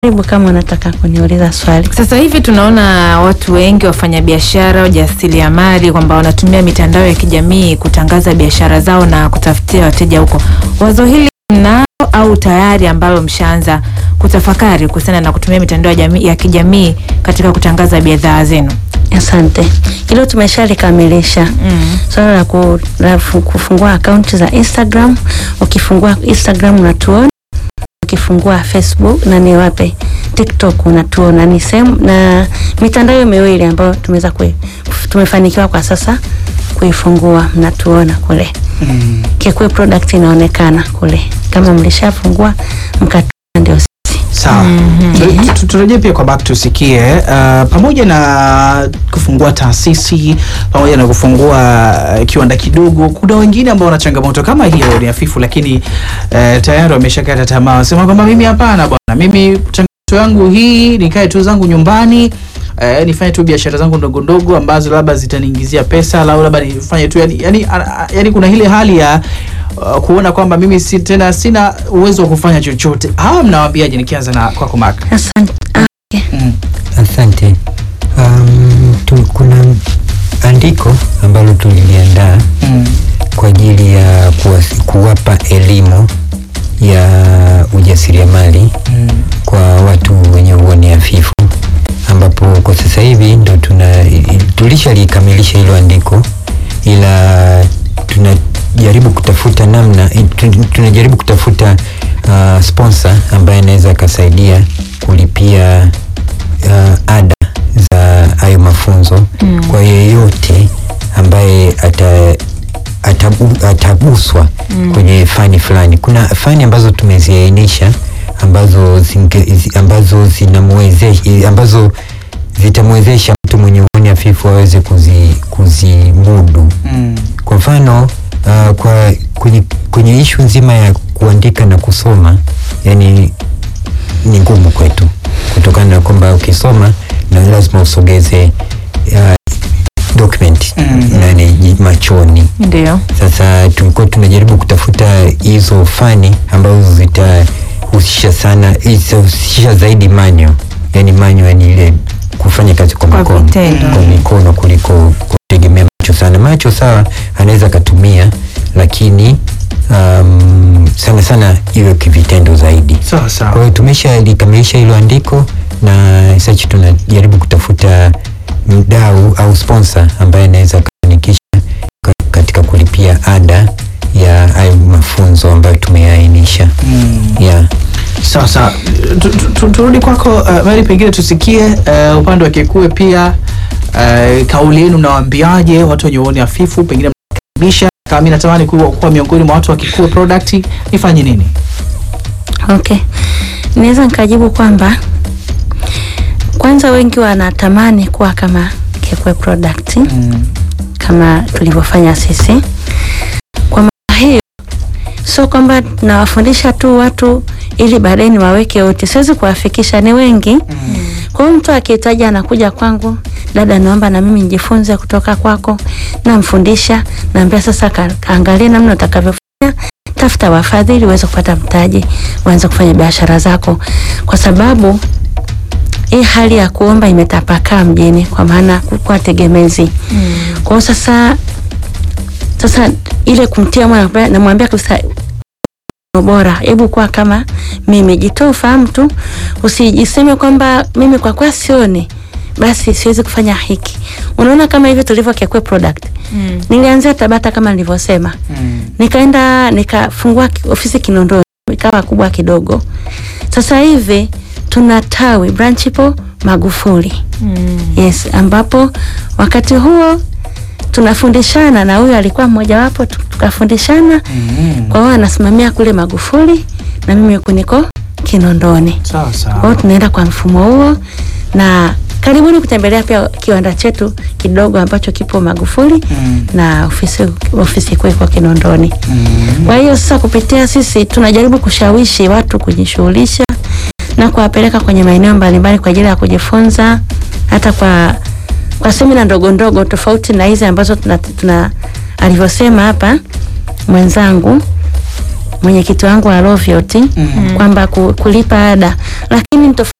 Karibu kama unataka kuniuliza swali. Sasa hivi tunaona watu wengi wafanyabiashara, wajasiriamali kwamba wanatumia mitandao ya kijamii kutangaza biashara zao na kutafutia wateja huko. Wazo hili mnao au tayari ambalo mshaanza kutafakari kuhusiana na kutumia mitandao ya jamii- ya kijamii katika kutangaza bidhaa zenu? Asante, hilo tumeshalikamilisha. Mm. Swala la ku- la fu- kufungua akaunti za Instagram. Ukifungua Instagram unatuona, ukifungua Facebook na ni wape TikTok unatuona. Ni sehemu na mitandao miwili ambayo tumeweza kui- tumefanikiwa kwa sasa kuifungua, mnatuona kule. Mm. Kekwe product inaonekana kule, kama mlishafungua mkatuona, ndio sisi. Sawa. Tu- tu- Turejee pia kwa back tusikie, uh, pamoja na kufungua taasisi pamoja na kufungua uh, kiwanda kidogo, kuna wengine ambao wana changamoto kama hiyo ni hafifu, lakini uh, tayari wameshakata tamaa, wasema kwamba mimi hapana bwana, mimi changamoto yangu hii, nikae tu zangu nyumbani Eh, nifanye tu biashara zangu ndogo ndogo ambazo labda zitaniingizia pesa au labda nifanye tu yani, yani, yani kuna ile hali ya uh, kuona kwamba mimi si tena sina uwezo wa kufanya chochote. Hawa mnawaambiaje? Nikianza na kwako Mark. Asante. Ah, Mm. Asante. Um, tu, kuna andiko ambalo tuliliandaa Mm. kwa ajili ya kuwasi- kuwapa elimu ya ujasiriamali Mm. kwa watu wenye uoni hafifu, ambapo kwa sasa hivi ndo tuna tulishalikamilisha hilo andiko, ila tunajaribu kutafuta namna tu- tunajaribu kutafuta uh, sponsor ambaye anaweza akasaidia kulipia uh, ada za hayo mafunzo Mm. kwa yeyote ambaye ata atabu, ataguswa Mm. kwenye fani fulani. Kuna fani ambazo tumeziainisha ambazo zinge, zi- ambazo zinamwezesha ambazo zitamwezesha mtu mwenye uoni hafifu aweze kuzi, kuzimudu. Mm. Kwa mfano uh, kwa kwenye, kwenye ishu nzima ya kuandika na kusoma, yani ni ngumu kwetu kutokana na kwamba ukisoma na lazima usogeze uh, document Mm. nani ji- machoni. Ndio. Sasa tulikuwa tunajaribu kutafuta hizo fani ambazo zitahusisha sana, zitahusisha zaidi manyo, yani manyo ni ile kufanya kazi kwa Kwa mikono vitendo. kwa mikono kuliko kutegemea macho sana. Macho sawa, anaweza akatumia, lakini um, sana sana iwe kivitendo zaidi. Sawa Kwa sawa. hiyo tumesha likamilisha hilo andiko na sasa tunajaribu kutafuta mdau au sponsor ambaye anaweza akafanikisha ka- katika kulipia ada ya hayo mafunzo ambayo tumeainisha. Mm. Yeah. Sawa sawa. Tu- tu- tu- Turudi kwako uh, Mary, pengine tusikie uh, upande wa Kekue pia uh, kauli yenu mnawaambiaje watu wenye uoni hafifu, pengine mnakaribisha kama mimi natamani kuwa, kuwa miongoni mwa watu wa Kekue product, nifanye nini? Okay, naweza nikajibu kwamba kwanza wengi wanatamani kuwa kama Kekwe product Mm. kama tulivyofanya sisi. Kwa maana hiyo, sio kwamba nawafundisha tu watu ili baadaye niwaweke wote, siwezi kuwafikisha, ni wengi. Kwa hiyo mtu akihitaji anakuja kwangu, dada, naomba na mimi nijifunze kutoka kwako, namfundisha, naambia sasa, ka- kaangalie namna utakavyofanya, tafuta wafadhili uweze kupata mtaji, uanze kufanya biashara zako, kwa sababu hii hali ya kuomba imetapakaa mjini, kwa maana kuwa tegemezi. Kwa hiyo sasa sasa ile kumtia moyo namwambia- namwambia kabisa bora, hebu kuwa kama mimi, jitoe ufahamu tu, usijiseme kwamba mimi kwa kuwa sioni basi siwezi kufanya hiki. Unaona kama hivi tulivyo Kekwe product, Mm. nilianzia Tabata kama nilivyosema, Mm. nikaenda nikafungua ki- ofisi Kinondoni, ikawa kubwa kidogo. Sasa hivi tuna tawi branch ipo Magufuli. Mm. Yes, ambapo wakati huo tunafundishana na huyu alikuwa mmojawapo, tu- tukafundishana. Mm. Kwa hiyo anasimamia kule Magufuli na mimi huku niko Kinondoni. Sawa Kwa hiyo sawa. tunaenda kwa mfumo huo, na karibuni kutembelea pia kiwanda chetu kidogo ambacho kipo Magufuli Mm. na ofisi ofisi kuu iko Kinondoni. Mm. Kwa hiyo sasa, kupitia sisi tunajaribu kushawishi watu kujishughulisha na kuwapeleka kwenye maeneo mbalimbali kwa ajili ya kujifunza, hata kwa kwa semina ndogo ndogo, tofauti na hizi ambazo tuna, tuna alivyosema hapa mwenzangu mwenyekiti wangu wa Loviot Mhm. kwamba ku- kulipa ada lakini ni tofauti